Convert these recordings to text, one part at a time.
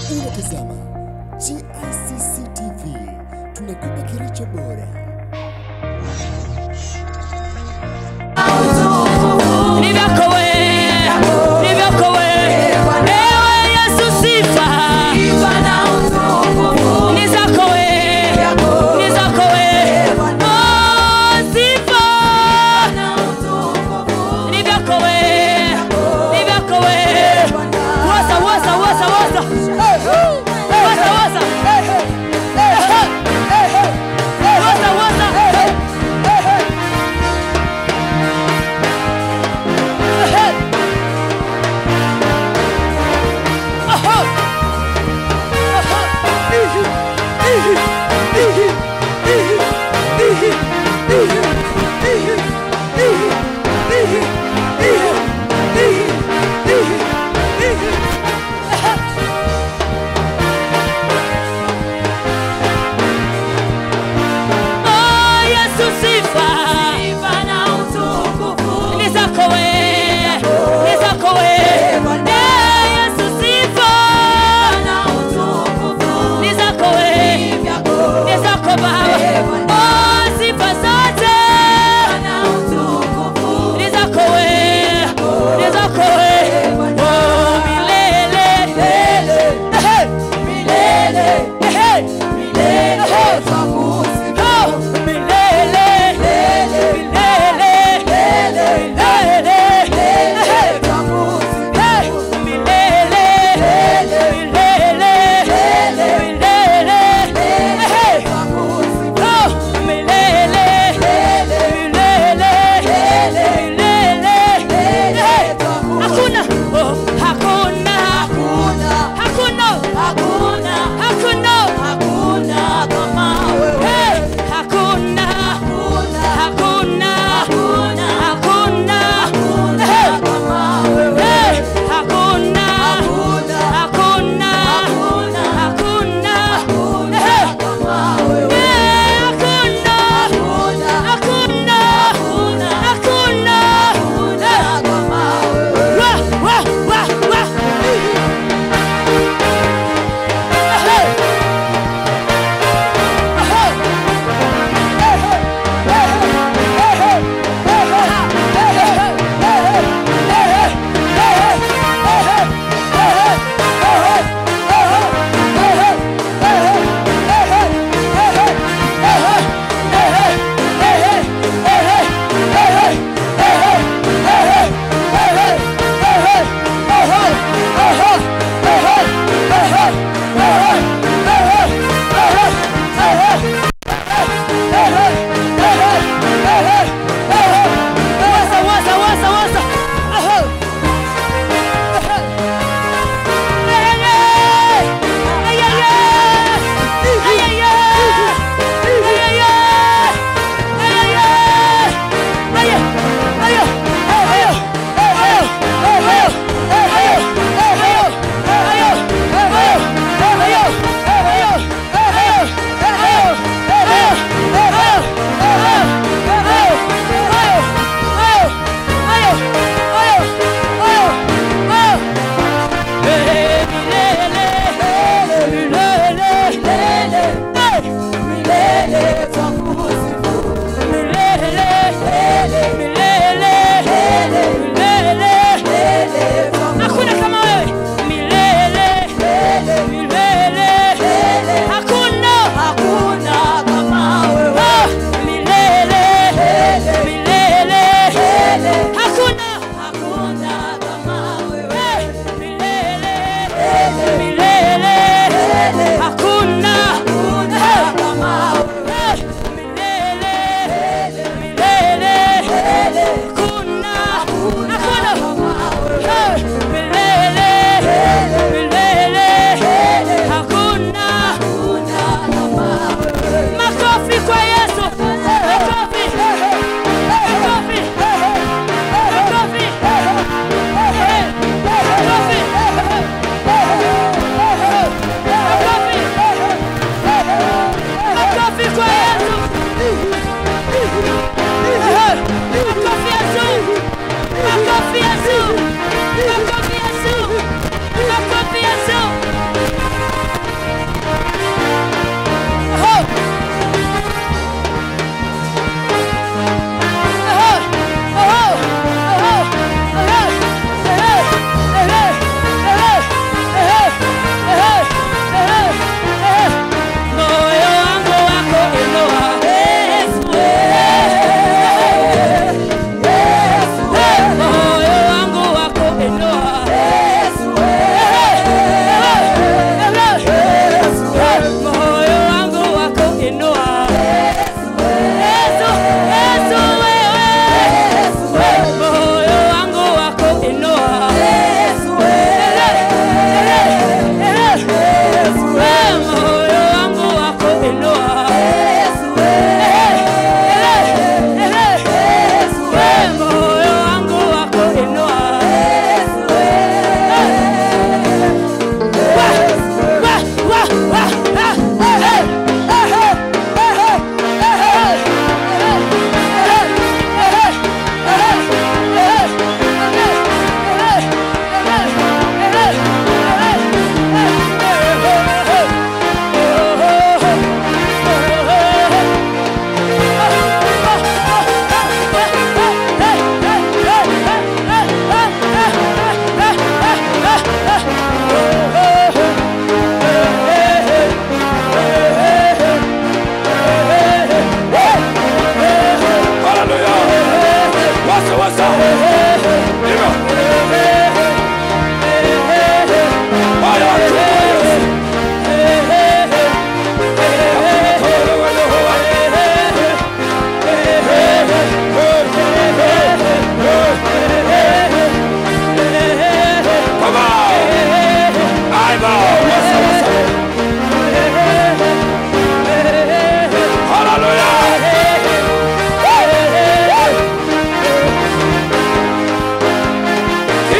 Unatazama GICC TV, tunakupa kilicho bora. Ni vyako wewe, ni vyako wewe. Ewe Yesu sifa. Ni zako wewe, ni zako wewe. Oh, sifa. Ni vyako wewe, ni vyako wewe. Woza, woza, woza, woza. Woza, woza. Woza, woza,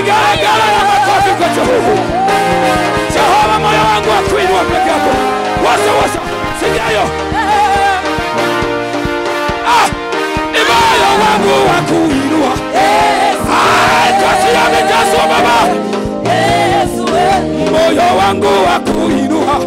vigelegele na makofi kwa Jehova. Jehova, moyo wangu wa kuinua peke yako. Wasa wasa, sikia hiyo. Ah, ni moyo wangu wa kuinua. Ah, kasi yamejazwa Baba, moyo wangu wa kuinua.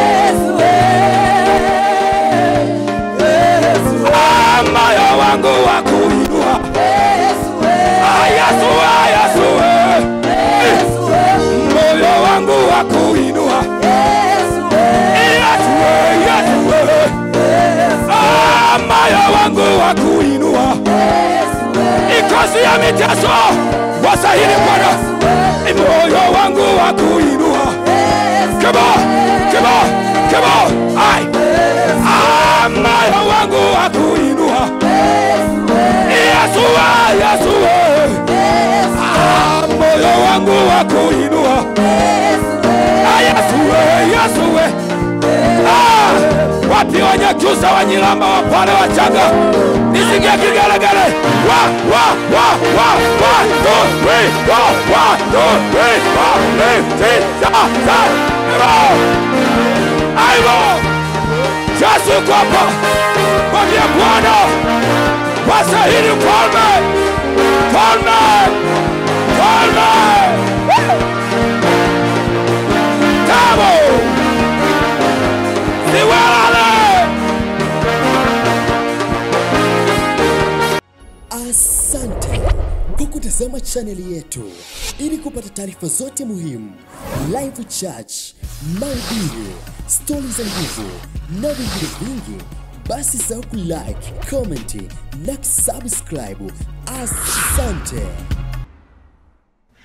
Ah, moyo wangu wa kuinua. Ah, Yesu, ah, Yesu, eh. moyo wangu wa kuinua. Yesu, eh, Yesu, eh. Ah, moyo wangu wa kuinua. Ikosi ya miteso wasahili Bwana, ni moyo wangu wa kuinua. Come on, come on, come on. Ai. Ah, moyo wangu wa kuinua. Yesu, ah, Yesu, eh. Ah, moyo wangu wa kuinua. Ah, Yesu, eh, Yesu, eh. Ah, wapi wanyakyusa wanyilamba wapale wachaga nisikie kigelegele wa wa wa wa wa two three wa wa two three wa three six seven seven Aibo Aibo Yesu yuko hapa mwambie Bwana wasahili mfalme mfalme mfalme Woo! Tamo Siwalale Asante kwa kutazama chaneli yetu. Ili kupata taarifa zote muhimu, live church, mahubiri, stori za nguvu na vingine vingi, basi sahau kulike, comment na kusubscribe. Asante.